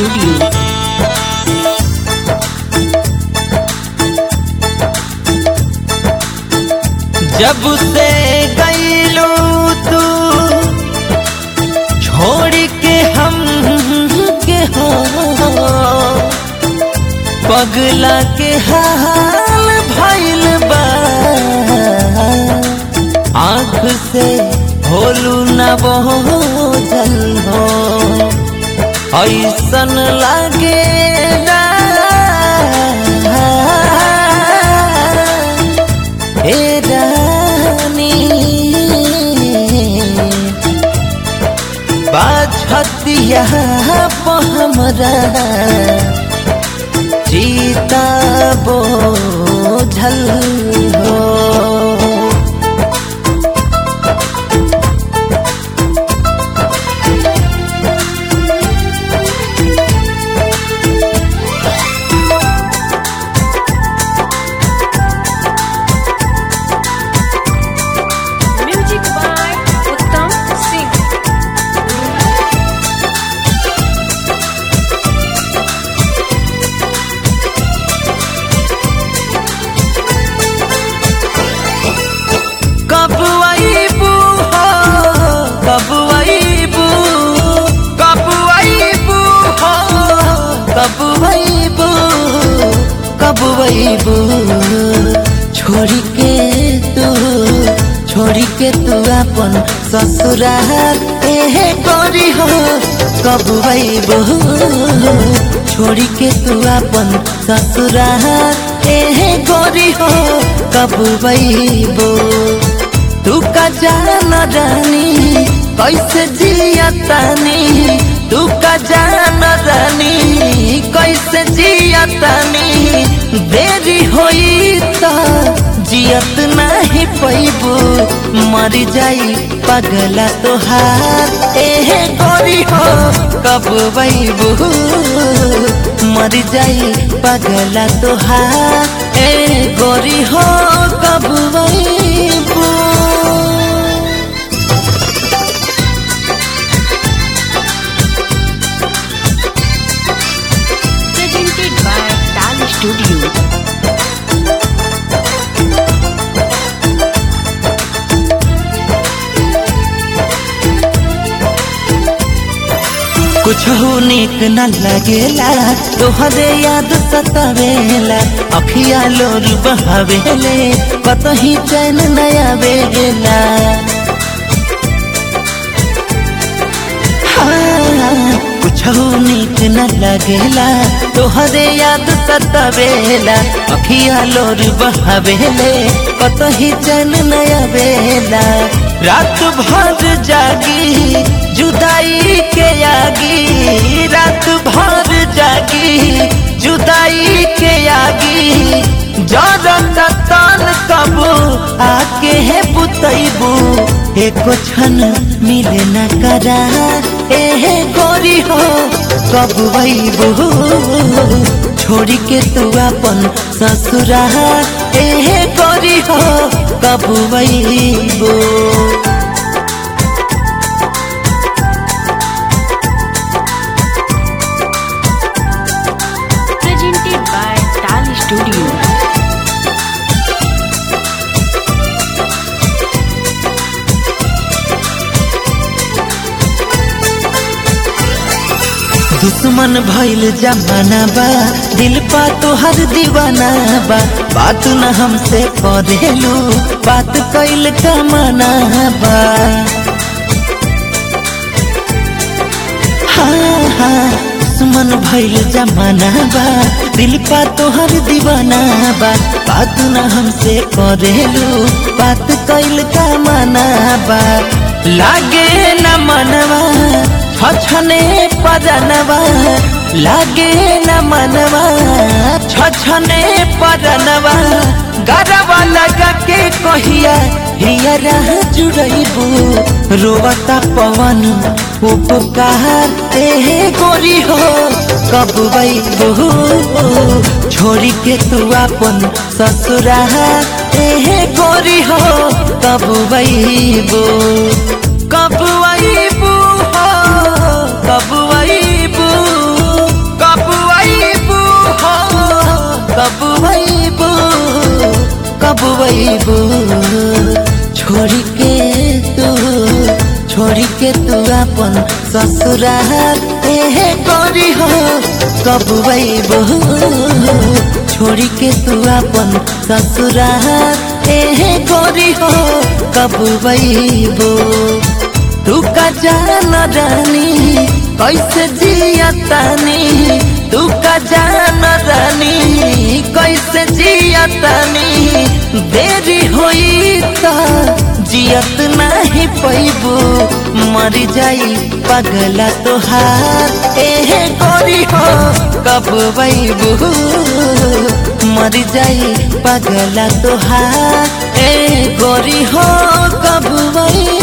Studio. जब से गईलू तू छोड़ के हम के हो पगला के हाल भइल बा आँख से होलू न बोझल हो ऐसन लागे ए रानी बाछतिया हमरा जीता बोझल हो Music by Uttam Singh. कब आईबू हो कब आईबू कब आईबू हो कब आईबू कब आईबू छोड़ी के तू छोड़ी के तू अपन ससुराल एहे करी हो कब आईबू छोड़ी के तू अपन ससुराल एहे करी हो कब आईबू तू का जान रानी कैसे जिया तानी तू का जान रानी कैसे जिया तानी देरी होई त जियत नहीं पैबू मर जाई पगला तोहार एहे गोरी हो कब बैबू मर जाई पगला तोहार ए गोरी हो कब बैबू Presented by Tal Studio. कुछ हो निक न लगेला तोहरे याद सतावेला अखिया लोर बहावेले कतही चैन न आवेला हाँ, कुछ हो निक न लगेला तोहरे याद सतावेला अखिया लोर बहावेले कतही चैन न आवेला रात भर जागी जुदाई के आगी रात भर जागी जुदाई के आगी जरत तन कबू आके है बुतैबू एको क्षण मिले न करा एहे गोरी हो कब वैबू छोड़ी के तू अपन ससुरा एहे गोरी हो कब वैबू Presented by Tal Studio. दुश्मन भइल जमाना बा दिल पा तोहर दीवाना बा बात न हमसे करेलू बात कैल कमाना बा हाँ हाँ दुश्मन भइल जमाना बा दिल पा तोहर दीवाना बा बात न हमसे करेलू बात कैल कमाना बा लागे न मनवा छछने पदनवा लागे न मनवा छछने पदनवा गरवा लगा के कहिया हिया रह जुड़ैबू रोवता पवन उपकार एहे गोरी हो कब बैबू छोड़ी के तू अपन ससुरा एहे गोरी हो कब बैबू कब आईबू हो कब आईबू अबू छोड़ी के तू छोड़ी के तू अपन ससुराल एहे गोरी हो कब अबू छोड़ी के तू अपन ससुराल एहे गोरी हो कब अबू तू का जान रानी कैसे जिया तानी तू का जान रानी कैसे जिया तानी देरी होई त जियत नहीं पैबू मर जाई पगला तोहार एहे गोरी हो कब बैबू मर जाई पगला तोहार ए गोरी हो कब बैबू